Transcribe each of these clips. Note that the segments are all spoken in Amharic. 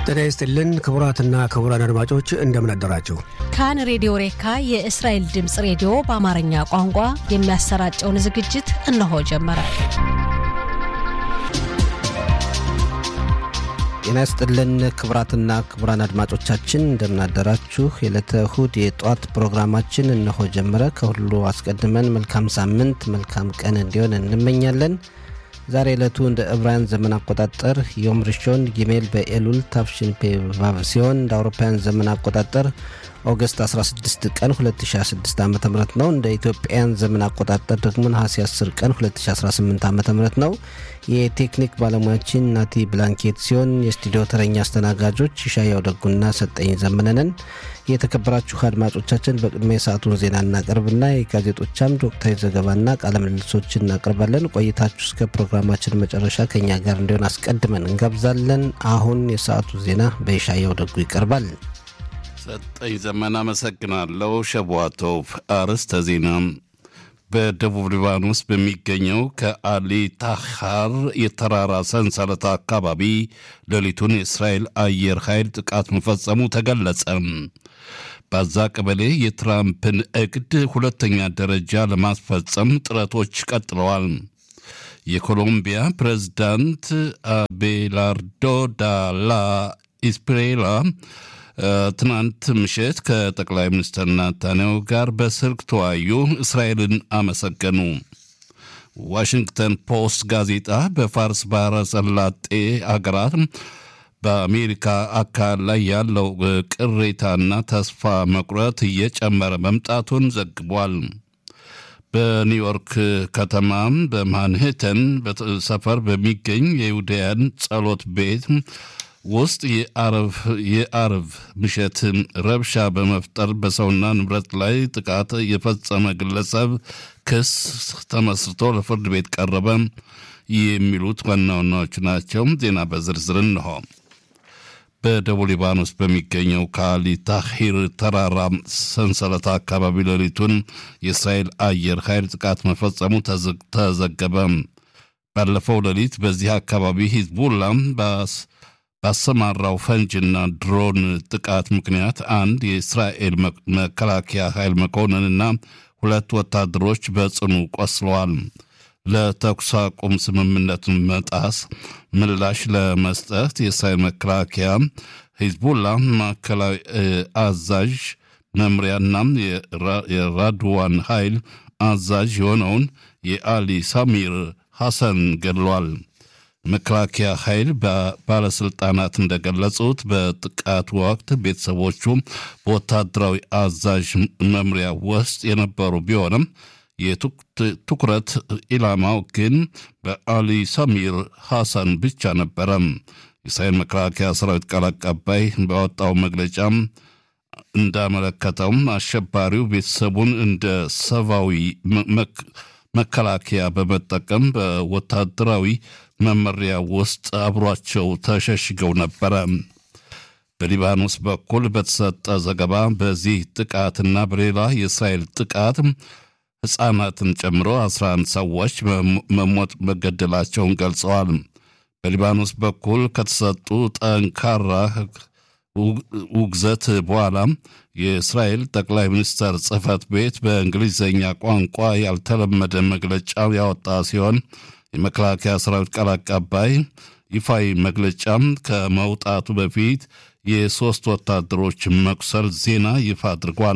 ጤና ይስጥልን ክቡራትና ክቡራን አድማጮች እንደምን አደራችሁ። ካን ሬዲዮ ሬካ የእስራኤል ድምፅ ሬዲዮ በአማርኛ ቋንቋ የሚያሰራጨውን ዝግጅት እነሆ ጀመረ። ጤና ይስጥልን ክቡራትና ክቡራን አድማጮቻችን እንደምናደራችሁ። የዕለተ እሁድ የጠዋት ፕሮግራማችን እነሆ ጀመረ። ከሁሉ አስቀድመን መልካም ሳምንት መልካም ቀን እንዲሆን እንመኛለን። ዛሬ ዕለቱ እንደ ዕብራውያን ዘመን አቆጣጠር ዮም ሪሾን ጊሜል በኤሉል ታፍሽን ፔቫቭ ሲሆን እንደ አውሮፓውያን ዘመን አቆጣጠር ኦገስት 16 ቀን 2016 ዓ ም ነው። እንደ ኢትዮጵያን ዘመን አቆጣጠር ደግሞ ነሐሴ 10 ቀን 2018 ዓ ም ነው። የቴክኒክ ባለሙያችን ናቲ ብላንኬት ሲሆን የስቱዲዮ ተረኛ አስተናጋጆች ይሻያው ደጉና ሰጠኝ ዘመነንን። የተከበራችሁ አድማጮቻችን በቅድሚያ የሰዓቱን ዜና እናቀርብና የጋዜጦች አምድ ወቅታዊ ዘገባና ቃለ ምልልሶችን እናቀርባለን። ቆይታችሁ እስከ ፕሮግራማችን መጨረሻ ከኛ ጋር እንዲሆን አስቀድመን እንጋብዛለን። አሁን የሰዓቱ ዜና በይሻያው ደጉ ይቀርባል። ሰጠኝ ዘመን አመሰግናለሁ። ሸቧቶቭ አርዕስተ ዜና በደቡብ ሊባኖስ በሚገኘው ከአሊ ታሃር የተራራ ሰንሰለት አካባቢ ሌሊቱን የእስራኤል አየር ኃይል ጥቃት መፈጸሙ ተገለጸ። በዛ ቀበሌ የትራምፕን እቅድ ሁለተኛ ደረጃ ለማስፈጸም ጥረቶች ቀጥለዋል። የኮሎምቢያ ፕሬዝዳንት አቤላርዶ ዳላ ኢስፕሬላ ትናንት ምሽት ከጠቅላይ ሚኒስትር ናታንያሁ ጋር በስልክ ተወያዩ፣ እስራኤልን አመሰገኑ። ዋሽንግተን ፖስት ጋዜጣ በፋርስ ባህረ ሰላጤ አገራት በአሜሪካ አካል ላይ ያለው ቅሬታና ተስፋ መቁረጥ እየጨመረ መምጣቱን ዘግቧል። በኒውዮርክ ከተማም በማንሄተን ሰፈር በሚገኝ የይሁዳያን ጸሎት ቤት ውስጥ የአርብ ምሽት ረብሻ በመፍጠር በሰውና ንብረት ላይ ጥቃት የፈጸመ ግለሰብ ክስ ተመስርቶ ለፍርድ ቤት ቀረበ። የሚሉት ዋና ዋናዎቹ ናቸው። ዜና በዝርዝር እንሆ። በደቡብ ሊባኖስ በሚገኘው ካሊ ታሂር ተራራ ሰንሰለት አካባቢ ሌሊቱን የእስራኤል አየር ኃይል ጥቃት መፈጸሙ ተዘገበ። ባለፈው ሌሊት በዚህ አካባቢ ሂዝቡላ ባሰማራው ፈንጅና ድሮን ጥቃት ምክንያት አንድ የእስራኤል መከላከያ ኃይል መኮንንና ሁለት ወታደሮች በጽኑ ቆስለዋል። ለተኩስ አቁም ስምምነት መጣስ ምላሽ ለመስጠት የእስራኤል መከላከያ ሂዝቡላ ማዕከላዊ አዛዥ መምሪያና የራድዋን ኃይል አዛዥ የሆነውን የአሊ ሳሚር ሐሰን ገድሏል። መከላከያ ኃይል ባለስልጣናት እንደገለጹት በጥቃት ወቅት ቤተሰቦቹ በወታደራዊ አዛዥ መምሪያ ውስጥ የነበሩ ቢሆንም የትኩረት ኢላማው ግን በአሊ ሰሚር ሐሰን ብቻ ነበረ። የእስራኤል መከላከያ ሰራዊት ቃል አቀባይ ባወጣው መግለጫም እንዳመለከተውም አሸባሪው ቤተሰቡን እንደ ሰብአዊ መከላከያ በመጠቀም በወታደራዊ መመሪያ ውስጥ አብሯቸው ተሸሽገው ነበረ። በሊባኖስ በኩል በተሰጠ ዘገባ በዚህ ጥቃትና በሌላ የእስራኤል ጥቃት ሕፃናትን ጨምሮ 11 ሰዎች መሞት መገደላቸውን ገልጸዋል። በሊባኖስ በኩል ከተሰጡ ጠንካራ ውግዘት በኋላ የእስራኤል ጠቅላይ ሚኒስትር ጽህፈት ቤት በእንግሊዝኛ ቋንቋ ያልተለመደ መግለጫ ያወጣ ሲሆን የመከላከያ ሰራዊት ቃል አቀባይ ይፋዊ መግለጫም ከመውጣቱ በፊት የሦስት ወታደሮች መቁሰል ዜና ይፋ አድርጓል።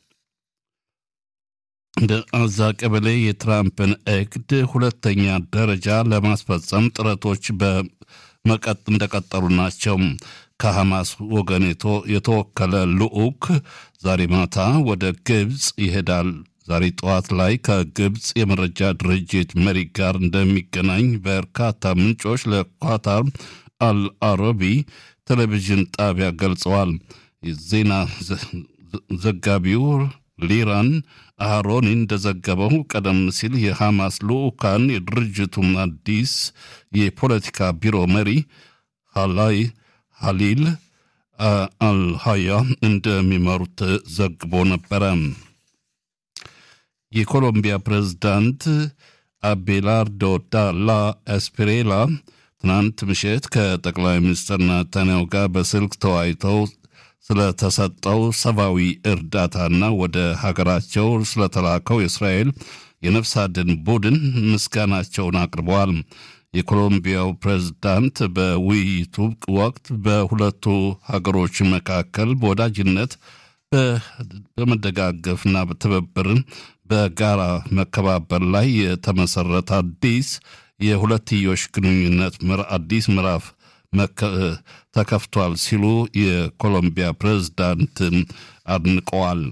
በአዛ ቀበሌ የትራምፕን እቅድ ሁለተኛ ደረጃ ለማስፈጸም ጥረቶች በመቀጥ እንደቀጠሉ ናቸው። ከሐማስ ወገን የተወከለ ልዑክ ዛሬ ማታ ወደ ግብፅ ይሄዳል። ዛሬ ጠዋት ላይ ከግብፅ የመረጃ ድርጅት መሪ ጋር እንደሚገናኝ በርካታ ምንጮች ለኳታር አልአረቢ ቴሌቪዥን ጣቢያ ገልጸዋል። የዜና ዘጋቢው ሊራን አሮኒ እንደዘገበው ቀደም ሲል የሐማስ ልዑካን የድርጅቱን አዲስ የፖለቲካ ቢሮ መሪ ሃላይ ሀሊል አልሃያ እንደሚመሩት ዘግቦ ነበረ። የኮሎምቢያ ፕሬዝዳንት አቤላርዶ ዳላ ኤስፔሬላ ትናንት ምሽት ከጠቅላይ ሚኒስትር ናታንያሁ ጋር በስልክ ተወያይተው ስለተሰጠው ሰብአዊ እርዳታና ወደ ሀገራቸው ስለተላከው የእስራኤል የነፍስ አድን ቡድን ምስጋናቸውን አቅርበዋል። የኮሎምቢያው ፕሬዝዳንት በውይይቱ ወቅት በሁለቱ ሀገሮች መካከል በወዳጅነት በመደጋገፍና በትብብርን በጋራ መከባበር ላይ የተመሰረተ አዲስ የሁለትዮሽ ግንኙነት አዲስ ምዕራፍ ተከፍቷል ሲሉ የኮሎምቢያ ፕሬዝዳንት አድንቀዋል።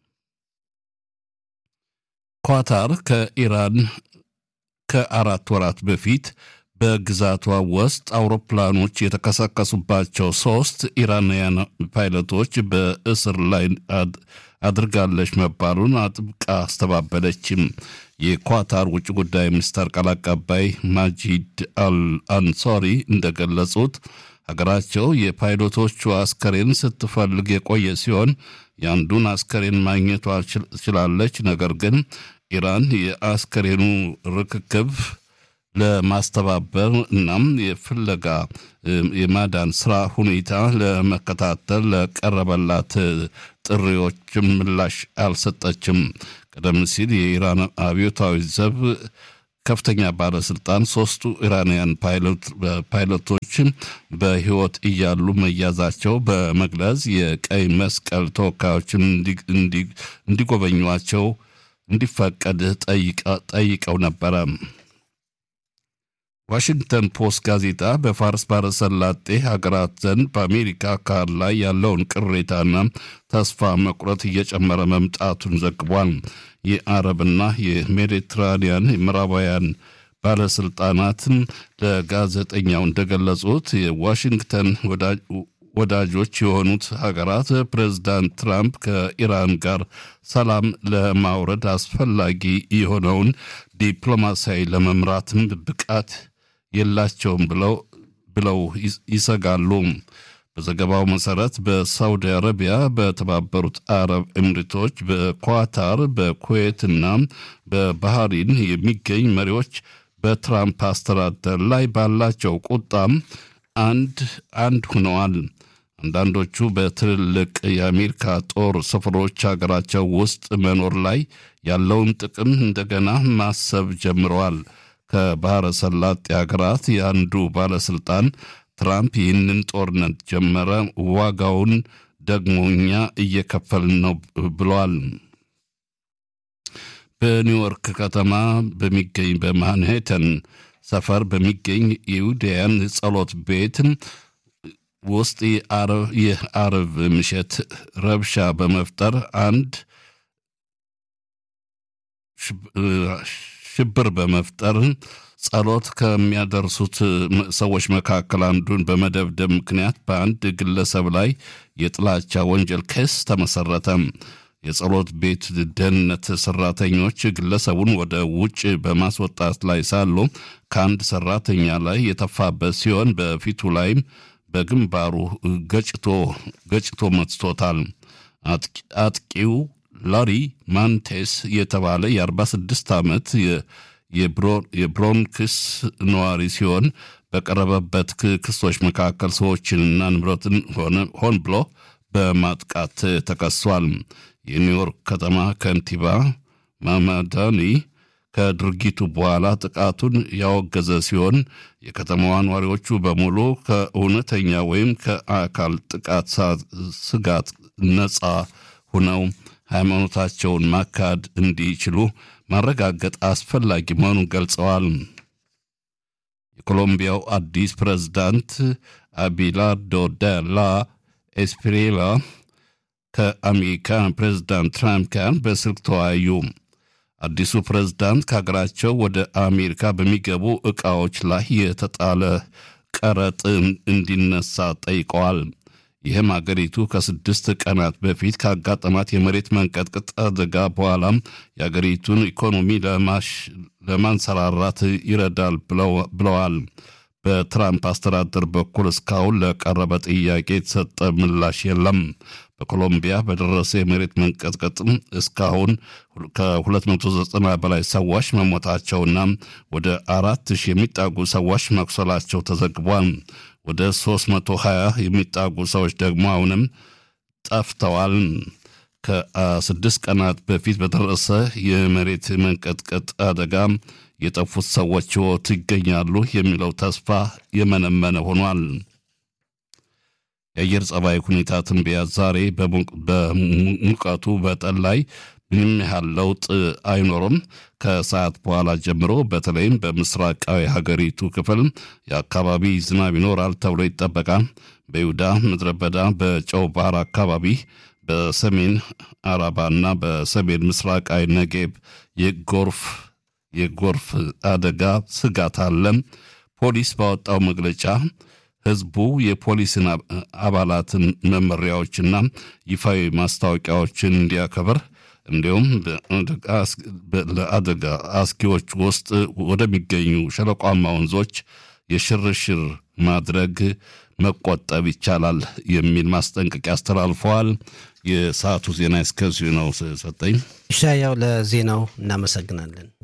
ኳታር ከኢራን ከአራት ወራት በፊት በግዛቷ ውስጥ አውሮፕላኖች የተከሰከሱባቸው ሶስት ኢራናውያን ፓይለቶች በእስር ላይ አድርጋለች መባሉን አጥብቃ አስተባበለችም። የኳታር ውጭ ጉዳይ ሚኒስተር ቃል አቀባይ ማጂድ አል አንሶሪ እንደገለጹት ሀገራቸው የፓይሎቶቹ አስከሬን ስትፈልግ የቆየ ሲሆን የአንዱን አስከሬን ማግኘቷ ችላለች። ነገር ግን ኢራን የአስከሬኑ ርክክብ ለማስተባበር እናም የፍለጋ የማዳን ስራ ሁኔታ ለመከታተል ለቀረበላት ጥሪዎች ምላሽ አልሰጠችም። ቀደም ሲል የኢራን አብዮታዊ ዘብ ከፍተኛ ባለስልጣን ሶስቱ ኢራንያን ፓይለቶች በሕይወት እያሉ መያዛቸው በመግለጽ የቀይ መስቀል ተወካዮችን እንዲጎበኟቸው እንዲፈቀድ ጠይቀው ነበረ። ዋሽንግተን ፖስት ጋዜጣ በፋርስ ባሕረ ሰላጤ ሀገራት ዘንድ በአሜሪካ አካል ላይ ያለውን ቅሬታና ተስፋ መቁረጥ እየጨመረ መምጣቱን ዘግቧል። የአረብና የሜዲትራኒያን ምዕራባውያን ባለስልጣናትን ለጋዜጠኛው እንደገለጹት የዋሽንግተን ወዳጆች የሆኑት ሀገራት ፕሬዝዳንት ትራምፕ ከኢራን ጋር ሰላም ለማውረድ አስፈላጊ የሆነውን ዲፕሎማሲያዊ ለመምራትም ብቃት የላቸውም ብለው ብለው ይሰጋሉ። በዘገባው መሰረት በሳውዲ አረቢያ፣ በተባበሩት አረብ ኤምሬቶች፣ በኳታር፣ በኩዌት እና በባህሪን የሚገኝ መሪዎች በትራምፕ አስተዳደር ላይ ባላቸው ቁጣም አንድ አንድ ሆነዋል። አንዳንዶቹ በትልልቅ የአሜሪካ ጦር ሰፈሮች ሀገራቸው ውስጥ መኖር ላይ ያለውን ጥቅም እንደገና ማሰብ ጀምረዋል። ከባሕረ ሰላጤ ሀገራት የአንዱ ባለስልጣን ትራምፕ ይህንን ጦርነት ጀመረ፣ ዋጋውን ደግሞ እኛ እየከፈልን ነው ብለዋል። በኒውዮርክ ከተማ በሚገኝ በማንሄተን ሰፈር በሚገኝ የይሁዳውያን ጸሎት ቤት ውስጥ የአርብ ምሽት ረብሻ በመፍጠር አንድ ሽብር በመፍጠር ጸሎት ከሚያደርሱት ሰዎች መካከል አንዱን በመደብደብ ምክንያት በአንድ ግለሰብ ላይ የጥላቻ ወንጀል ክስ ተመሰረተ። የጸሎት ቤት ደህንነት ሰራተኞች ግለሰቡን ወደ ውጭ በማስወጣት ላይ ሳሉ ከአንድ ሰራተኛ ላይ የተፋበት ሲሆን በፊቱ ላይም በግንባሩ ገጭቶ ገጭቶ መትቶታል። አጥቂው ላሪ ማንቴስ የተባለ የ46 ዓመት የብሮንክስ ነዋሪ ሲሆን በቀረበበት ክሶች መካከል ሰዎችንና ንብረትን ሆን ብሎ በማጥቃት ተከሷል። የኒውዮርክ ከተማ ከንቲባ ማማዳኒ ከድርጊቱ በኋላ ጥቃቱን ያወገዘ ሲሆን የከተማዋ ነዋሪዎቹ በሙሉ ከእውነተኛ ወይም ከአካል ጥቃት ስጋት ነፃ ሁነው ሃይማኖታቸውን ማካድ እንዲችሉ ማረጋገጥ አስፈላጊ መሆኑን ገልጸዋል። የኮሎምቢያው አዲስ ፕሬዝዳንት አቢላርዶ ደላ ኤስፒሬላ ከአሜሪካ ፕሬዝዳንት ትራምፕ ጋር በስልክ ተወያዩ። አዲሱ ፕሬዝዳንት ከሀገራቸው ወደ አሜሪካ በሚገቡ ዕቃዎች ላይ የተጣለ ቀረጥ እንዲነሳ ጠይቀዋል። ይህም አገሪቱ ከስድስት ቀናት በፊት ካጋጠማት የመሬት መንቀጥቀጥ አደጋ በኋላም የአገሪቱን ኢኮኖሚ ለማንሰራራት ይረዳል ብለዋል። በትራምፕ አስተዳደር በኩል እስካሁን ለቀረበ ጥያቄ የተሰጠ ምላሽ የለም። በኮሎምቢያ በደረሰ የመሬት መንቀጥቀጥ እስካሁን ከ290 በላይ ሰዎች መሞታቸውና ወደ አራት ሺህ የሚጣጉ ሰዎች መቁሰላቸው ተዘግቧል። ወደ 320 የሚጣጉ ሰዎች ደግሞ አሁንም ጠፍተዋል። ከስድስት ቀናት በፊት በደረሰ የመሬት መንቀጥቀጥ አደጋ የጠፉት ሰዎች ሕይወት ይገኛሉ የሚለው ተስፋ የመነመነ ሆኗል። የአየር ጸባይ ሁኔታ ትንበያ ዛሬ በሙቀቱ በጠን ላይ ምንም ያህል ለውጥ አይኖርም። ከሰዓት በኋላ ጀምሮ በተለይም በምስራቃዊ ሀገሪቱ ክፍል የአካባቢ ዝናብ ይኖራል ተብሎ ይጠበቃል። በይሁዳ ምድረ በዳ፣ በጨው ባህር አካባቢ፣ በሰሜን አረባና በሰሜን ምስራቃዊ ነጌብ የጎርፍ የጎርፍ አደጋ ስጋት አለ። ፖሊስ ባወጣው መግለጫ ህዝቡ የፖሊስን አባላትን መመሪያዎችና ይፋዊ ማስታወቂያዎችን እንዲያከብር እንዲሁም ለአደጋ አስጊዎች ውስጥ ወደሚገኙ ሸለቋማ ወንዞች የሽርሽር ማድረግ መቆጠብ ይቻላል የሚል ማስጠንቀቂያ አስተላልፈዋል። የሰዓቱ ዜና እስከዚሁ ነው። ሰጠኝ ሻያው ለዜናው እናመሰግናለን።